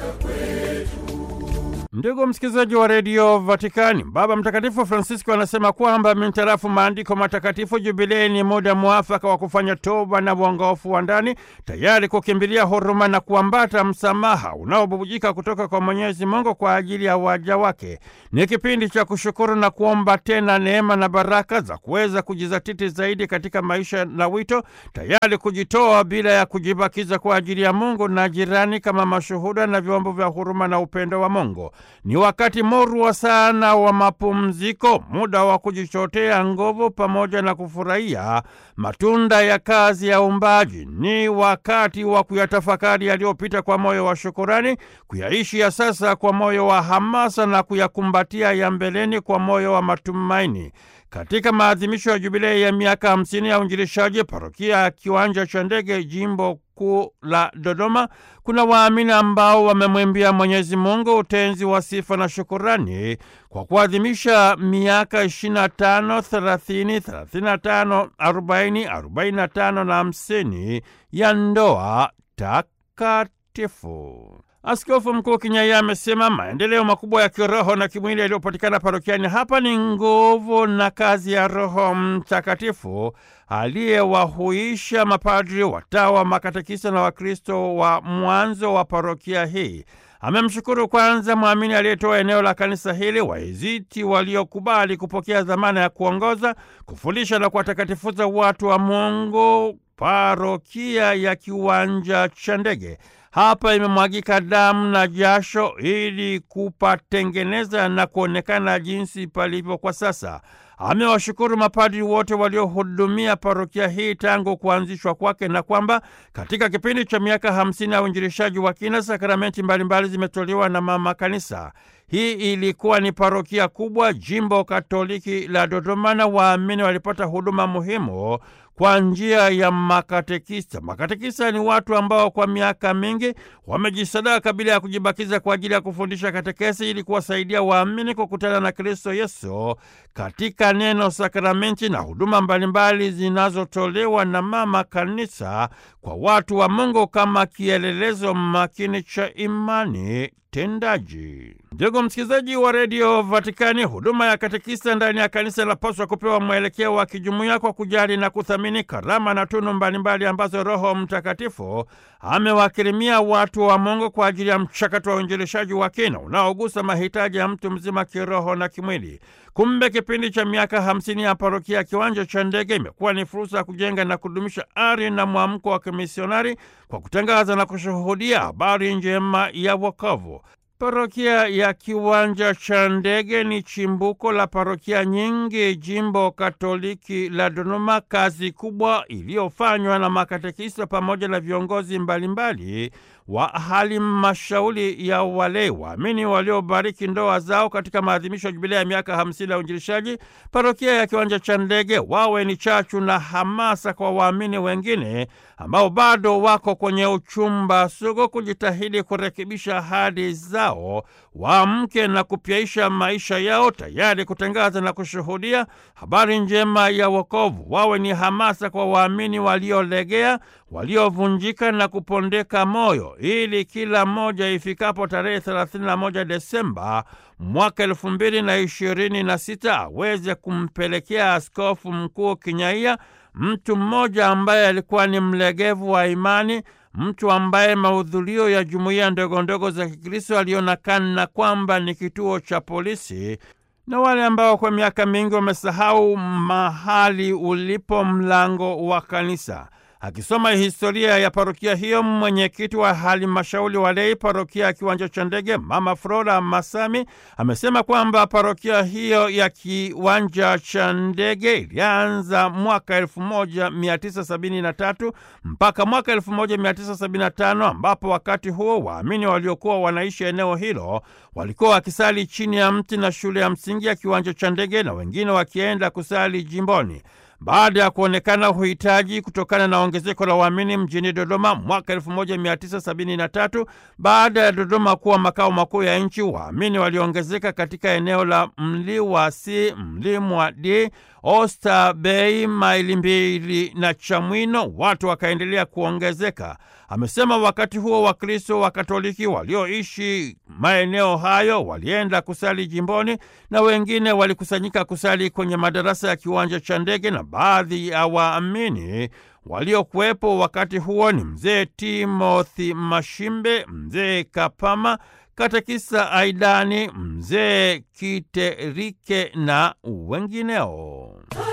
Ndugu msikilizaji wa redio Vatikani, Baba Mtakatifu Francisco anasema kwamba mintarafu maandiko matakatifu, jubilei ni muda mwafaka wa kufanya toba na uongofu wa ndani, tayari kukimbilia huruma na kuambata msamaha unaobubujika kutoka kwa Mwenyezi Mungu kwa ajili ya waja wake. Ni kipindi cha kushukuru na kuomba tena neema na baraka za kuweza kujizatiti zaidi katika maisha na wito, tayari kujitoa bila ya kujibakiza kwa ajili ya Mungu na jirani, kama mashuhuda na vyombo vya huruma na upendo wa Mungu. Ni wakati murwa sana wa mapumziko, muda wa kujichotea nguvu pamoja na kufurahia matunda ya kazi ya uumbaji. Ni wakati wa kuyatafakari yaliyopita kwa moyo wa shukurani, kuyaishi ya sasa kwa moyo wa hamasa na kuyakumbatia ya mbeleni kwa moyo wa matumaini. Katika maadhimisho ya jubilei ya miaka hamsini ya uinjilishaji parokia ya Kiwanja cha Ndege, jimbo kuu la Dodoma, kuna waamini ambao wamemwimbia Mwenyezi Mungu utenzi wa sifa na shukurani kwa kuadhimisha miaka 25, 30, 35, 40, 45 na 50 ya ndoa takatifu. Askofu Mkuu Kinyaiya amesema maendeleo makubwa ya kiroho na kimwili yaliyopatikana parokiani hapa ni nguvu na kazi ya Roho Mtakatifu aliyewahuisha mapadri, watawa, makatekisa na Wakristo wa mwanzo wa parokia hii. Amemshukuru kwanza mwamini aliyetoa eneo la kanisa hili, Waiziti waliokubali kupokea dhamana ya kuongoza, kufundisha na kuwatakatifuza watu wa Mungu parokia ya Kiwanja cha Ndege. Hapa imemwagika damu na jasho ili kupatengeneza na kuonekana jinsi palivyo kwa sasa. Amewashukuru mapadri wote waliohudumia parokia hii tangu kuanzishwa kwake na kwamba katika kipindi cha miaka hamsini ya uinjilishaji wa kina sakramenti mbalimbali zimetolewa na mama kanisa. Hii ilikuwa ni parokia kubwa, jimbo katoliki la Dodoma, na waamini walipata huduma muhimu kwa njia ya makatekista. Makatekista ni watu ambao kwa miaka mingi wamejisadaka bila ya kujibakiza kwa ajili ya kufundisha katekesi ili kuwasaidia waamini kukutana na Kristo Yesu katika neno, sakramenti na huduma mbalimbali zinazotolewa na mama kanisa kwa watu wa Mungu kama kielelezo makini cha imani tendaji. Ndugu msikilizaji wa redio Vatikani, huduma ya katekista ndani ya kanisa inapaswa kupewa mwelekeo wa kijumuiya kwa kujali na kuthamini karama na tunu mbalimbali ambazo Roho Mtakatifu amewakirimia watu wa Mungu kwa ajili ya mchakato wa uinjilishaji wa kina unaogusa mahitaji ya mtu mzima kiroho na kimwili. Kumbe kipindi cha miaka hamsini ya parokia ya Kiwanja cha Ndege imekuwa ni fursa ya kujenga na kudumisha ari na mwamko wa kimisionari kwa kutangaza na kushuhudia habari njema ya wokovu. Parokia ya Kiwanja cha Ndege ni chimbuko la parokia nyingi jimbo katoliki la Dodoma, kazi kubwa iliyofanywa na makatekista pamoja na viongozi mbalimbali wa halmashauri ya walei waamini waliobariki ndoa zao katika maadhimisho ya jubilei ya miaka hamsini ya uinjilishaji. Parokia ya Kiwanja cha Ndege wawe ni chachu na hamasa kwa waamini wengine ambao bado wako kwenye uchumba sugu kujitahidi kurekebisha ahadi zao, waamke na kupyaisha maisha yao, tayari kutangaza na kushuhudia habari njema ya wokovu. Wawe ni hamasa kwa waamini waliolegea, waliovunjika na kupondeka moyo, ili kila mmoja ifikapo tarehe 31 Desemba mwaka elfu mbili na ishirini na sita aweze kumpelekea Askofu Mkuu Kinyaiya, mtu mmoja ambaye alikuwa ni mlegevu wa imani, mtu ambaye mahudhurio ya jumuiya ndogo ndogo za Kikristo aliona kana kwamba ni kituo cha polisi, na wale ambao kwa miaka mingi wamesahau mahali ulipo mlango wa kanisa. Akisoma historia ya parokia hiyo, mwenyekiti wa halmashauri walei parokia ya Kiwanja cha Ndege, Mama Flora Masami, amesema kwamba parokia hiyo ya Kiwanja cha Ndege ilianza mwaka 1973 mpaka mwaka 1975, ambapo wakati huo waamini waliokuwa wanaishi eneo hilo walikuwa wakisali chini ya mti na shule ya msingi ya Kiwanja cha Ndege na wengine wakienda kusali jimboni. baada ya kuonekana uhitaji kutokana na ongezeko la waamini mjini Dodoma mwaka 1973. Baada ya Dodoma kuwa makao makuu ya nchi, waamini waliongezeka katika eneo la Mliwasi, Mlimwa D, Oysterbay, maili mbili na Chamwino. Watu wakaendelea kuongezeka. Amesema wakati huo Wakristo wa Katoliki walioishi maeneo hayo walienda kusali jimboni na wengine walikusanyika kusali kwenye madarasa ya kiwanja cha ndege, na baadhi ya waamini waliokuwepo wakati huo ni mzee Timothy Mashimbe, mzee Kapama, katekisa Aidani, mzee Kiterike na wengineo.